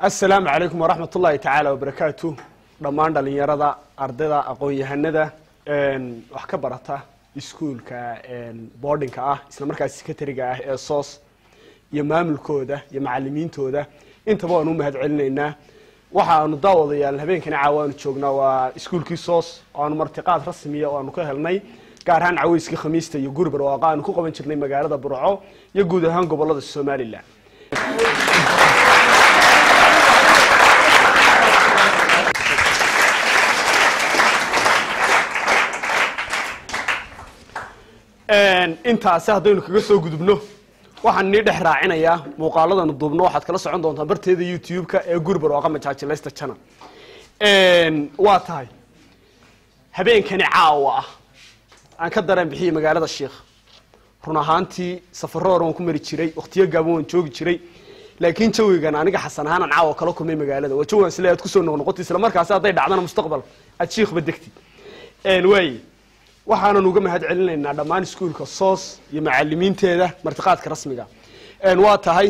asalaamu calaykum waraxmat ullaahi tacaala wabarakaatu dhammaan dhalinyarada ardayda aqoon-yahanada wax ka barata iskuulka boardinka ah isla markaas secretariga ah ee soos iyo maamulkooda iyo macalimiintooda intaba waanu u mahad celinaynaa waxaanu daawadayaal habeenkani caawa aanu joognaa waa iskuulkii soos oo aanu martiqaad rasmiya oo aanu ka helnay gaar ahaan caweyskii khamiista iyo guri barwaaqa aanu ku qaban jirnay magaalada burco iyo guud ahaan gobolada somalilan intaasi haddaynu kaga soo gudubno waxaan nii dhex raacinayaa muuqaaladanu duubno waxaad kala socon doontaa barteeda youtube-ka ee guri barwaaqa majaajilaysta channel waa tahay habeenkani caawa ah aan ka dareen bixiyey magaalada sheikh run ahaantii safaro hore waan ku mari jiray wakhtiyo gaaban waan joogi jiray laakiin jawigan aniga xasan ahaan aan caawa kala kulmay magaalada waa jawigan sile aad kusoo noqnoqoti isla markaasi hadday dhacdana mustaqbal aad shiikhba degtid waaye waxaanan uga mahad celinaynaa dhammaan iskuulka soos iyo macalimiinteeda martiqaadka rasmiga waa tahay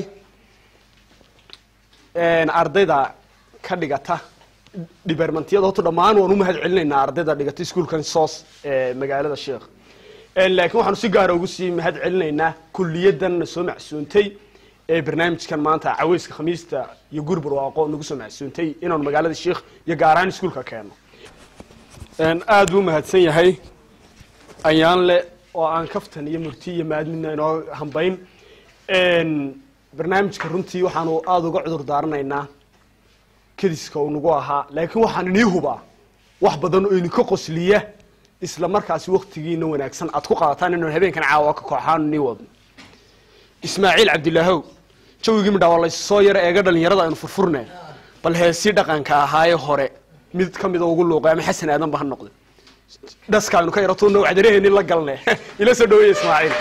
ardayda ka dhigata dhibarmantiyada horta dhammaan waan u mahad celinaynaa ardayda dhigata iskuulkan soos ee magaalada sheekh laakiin waxaanu si gaara ugu sii mahad celinaynaa kulliyadanna soo macsuuntay ee barnaamijkan maanta caweyska khamiista iyo guri barwaaqo nagu soo macsuuntay inaanu magaalada sheikh iyo gaar ahaan iskuulka keeno aada buu mahadsan yahay ayaan le oo aan kaftan iyo murti iyo maadmidna inoo hambayn barnaamijka runtii waxaanu aada uga cudur daaranaynaa kediska uu nagu ahaa laakiin waxaan inii hubaa wax badan oo idinka qosliya isla markaasi waktigiina wanaagsan aad ku qaadataan inaan habeenkan caawa ka kooxaan nii wadno ismaaciil cabdilaahow jawigii midhaa waa laysoo yaro eega dhalinyarada aynu furfurne bal heesii dhaqanka ahaaye hore mid ka mida ugu luuqay ama xasan aadanba ha noqde dhaskaaynu ka yarato nawcdaraheenni la galne ila soo dhaweeye ismaaciil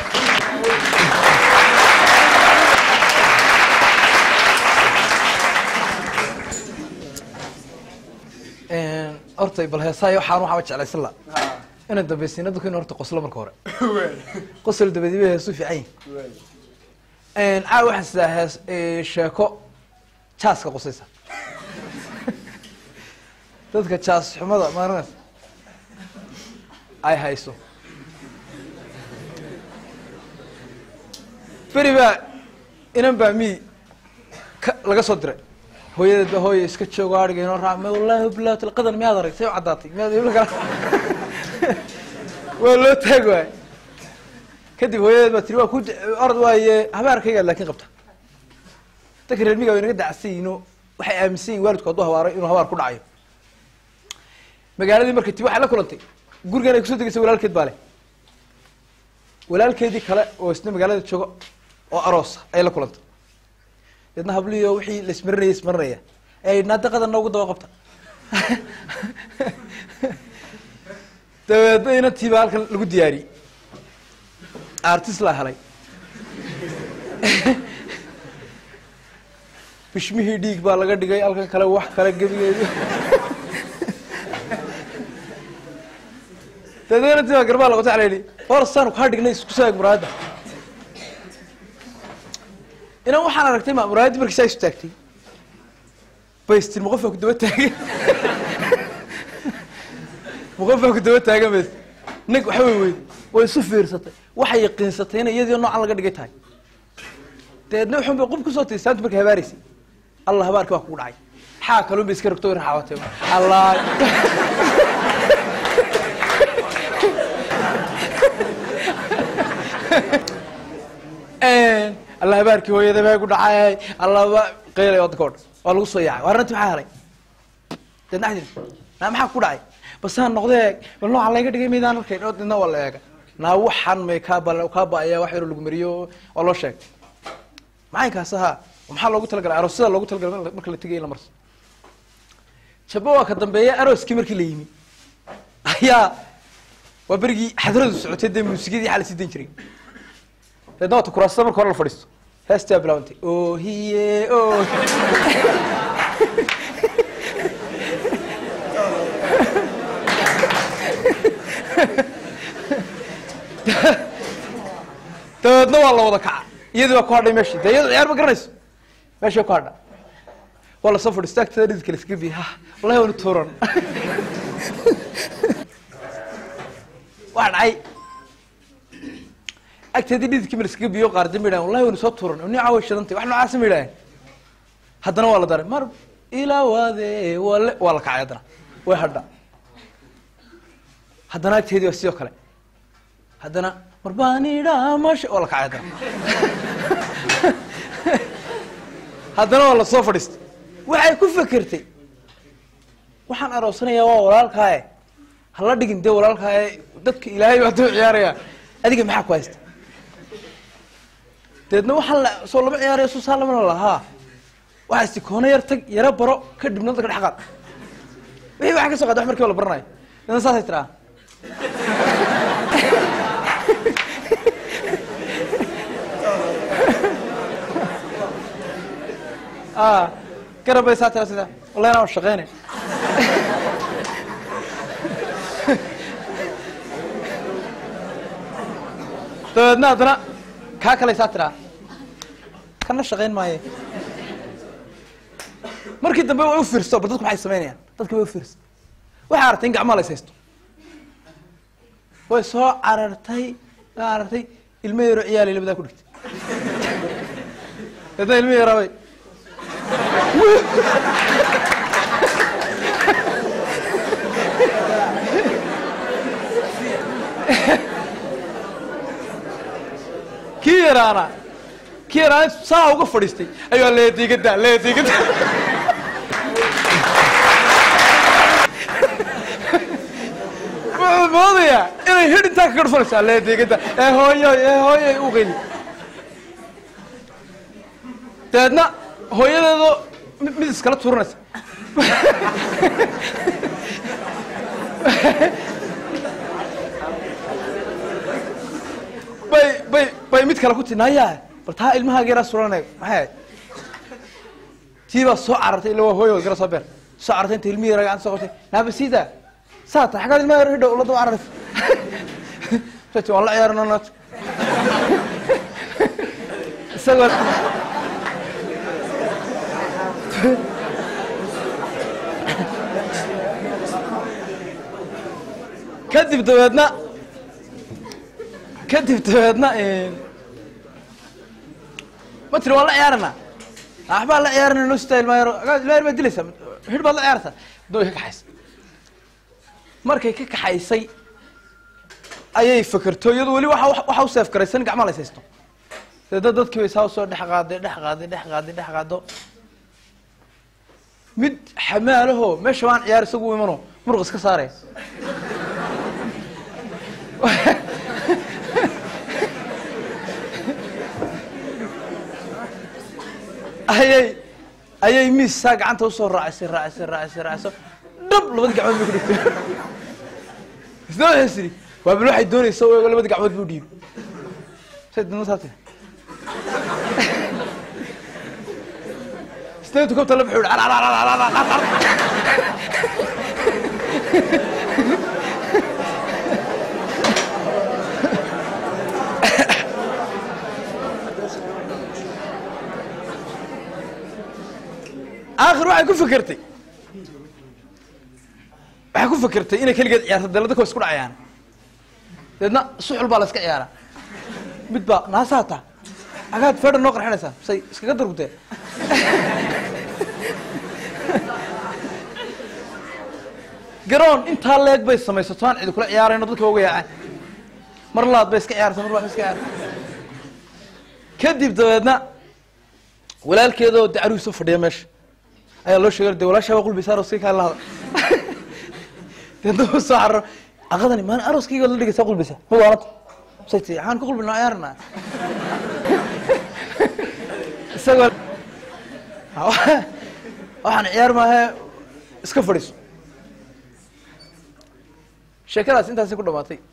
horta bal heesaayo waxaan waxaaba jeclaysan la inaan dambaysiina dadku in horta qoslo marka hore qosol dabadiba heesu fiican yihin caawa waxaan sidaa hees sheeko jaaska qosaysa dadka jaas xumada maaranays ay hayso beri baa inan baa mi ka laga soo diray hooyadeed ba hooya iska joogo ariga inoo raa wallahi bilaat qadan miyaad arag say u caddaatay miyaad ibla kala waa loo taag waay kadib hooyadeed baa tiri waa ku orod waaye habaarkaygaad laakin qabta dadka reer miga way naga dacsan yihiino waxay aaminsan yihin waalidku hadduu habaaray inuu habaar ku dhacayo magaaladii marka ti waxay la kulantay gurigan ay kusoo degeysa walaalkeed baa leh walaalkeedii kale oo isna magaalada jooga oo aroosa ayay la kulantay deedna habliyo wixii la ismarinaya ismarinaya ay naada qadan noogu daba qabta dabeedna inantiiba halkan lagu diyaariyey artist laa helay bishmihii dhiig baa laga dhigay halkan kale wax kale gebigeedi dabeedna inantii baa garbaa laqota ala yihi hor saanu kaa dhignay isku saag muraayadda inan waxaan aragtay ma muraayadii markii saa isu taagtay baystir ma qof baa ku daba taagay ma qof baa ku daba taagan bas nag waxa wey weyd way isu fiirsatay waxay yaqiinsatay inay iyadii noocan laga dhigay tahay dabeedna wuxun bay qof kusoo tiri saanta markay habaaraysay allah habaarki waa kugu dhacay xaa kalun bay iska rogto way raxaawatay allah alla habaarkii hooyada baa ku dhacay allaba qeylay wadanka o dhan waa lagu soo yaacay waa ranti maxaa helay deedna xadin naa maxaa ku dhacay basaan noqdee bal nooca layga dhigay maydaan arkayn oo deedna waa la eega naa waxan may kaa ba kaa ba-ayaa wax yaroo lagu mariyo waa loo sheegay macaynkaas ahaa maxaa loogu talagalay aroosyada loogu talagalay marka la tegay in la marso jabo waa ka dambeeya arooskii markii la yimi ayaa waa berigii xadradu socotay dee muusikadii xaa la sii dan jiray deedna waata kuraasada marka hore la fadhiisto heestaa bilaabantay o hiye o dabeedna waa la wada kaca iyadii baa ku hadhay meeshii dee iyado ciyaar ma garanayso meeshay ku hadha waa lasoo fadhiista agteeda dhididka laskaga biya ha wallahi wani tuuran waa dhacay agteedii dhididkii ma laskaga biyo qaar dambi dhahan wallahi wani soo tuuran ni caawa shidantay wax noocaasa ma yidhaaheen haddana waa la daray mar ilaa waade wale waa la kacay haddana way hadha haddana agteedii waa sidoo kale haddana marbaanidha masha waa la kacay haddana haddana waa lasoo fadhiistay waxay ku fekertay waxaan aroosanayaa waa walaalkaaye hala dhigin dee walaalkaaye dadka ilaahay baa duu ciyaaraya adiga maxaa ku haysta deedna waxaan la soo lama ciyaaraya soo saa lamana lahaa waxaa isti koona yar tag yaro baro kadibna dadka dhex qaad wixii waxa ka soo qaada wax markiiba la baranayo deedna saasay tiraa a garab bay saa tira sida wallahi inaan shaqeynay dabeedna haddana kaa kalay saa tiraa kana shaqeyn maaye markii dambe way u fiirso bal dadku maxay samaynayaan dadka way u fiirso waxay aragtay in gacmaha la is haysto way soo carartay way carartay ilmo yaro ciyaalay labadaa ku dhigtay dabeedna ilmo yaraabay kii yaraana kii yaraana saa uga fadhiistay ayuu leediigada leediigada wuxuu moodayaa inay hid intaa ka garfanaysaa leediigada ee hooyoy ee hooyoy u qeyli dabeedna hooyadeedo mid mid iskala tuuranaysa bay bay bay mid kale ku tii naya bal taa ilmahaaga yaraa suranay maxay ahayd tii baa soo carartay illa waa hooyo gara soo beer soo carartay inta ilmihi yaraa gacanta soo qabtay naaba siida saa ta xaggaad ilmaha yar hidhow la daba cararaysa sati waan la ciyaarana naat isagoo kadib dabeedna kadib dabeedna ma tiri waan la ciyaarana waxbaa la ciyaarana noo sitaa ilmaa yaro ilmaa yar baad dilaysaa hidh baad la ciyaartaa da way ka kaxaysay markay ka kaxaysay ayay fekerto iyadu weli waxa waxa u seef garaysan gacmaha la haysto deedna dadkii bay saa usoo dhex qaaday dhex qaaday dhex qaaday dhex qaado mid xamaalaho meesha waan ciyaar isagu u imano muruq iska saaraya ayay ayay miis saa gacanta usoo raacisay raacisay raacisay raaciso dhab labadii gacmood bay ku dhigtay isna waxay siri waa bal waxay doonaysa o labadii gacmood buu dhiibay say dadna saa tiri isna intuu kabta la baxuu aakhir waxay ku fekertay waxay ku fekertay inay keligeed ciyaarto dee dadka wa isku dhacayaan deedna suxul baa la iska ciyaara mid baa naasaa taa agaad feedha noo qarxinaysaa say iskaga dargutee garoon intaa leeg bay samaysato aan cidi kula ciyaarayno dadka uga yaacaan mar laad bay iska ciyaarta mar baa iska ciyaarta kadib dabeedna walaalkeedoo de caruhi soo fadhiya meesha ayaa loo sheegay de walaashaa waa qulbaysa aroskii kaa lahada deedna uu soo cararo aqadani maalin aroskayga la dhigaysaa qulbaysa ma waalanta say tii waxaan ku qulbinaa ciyaarana isagoo waxaan ciyaar maahe iska fadhiiso sheekadaas intaasi ku dhamaatay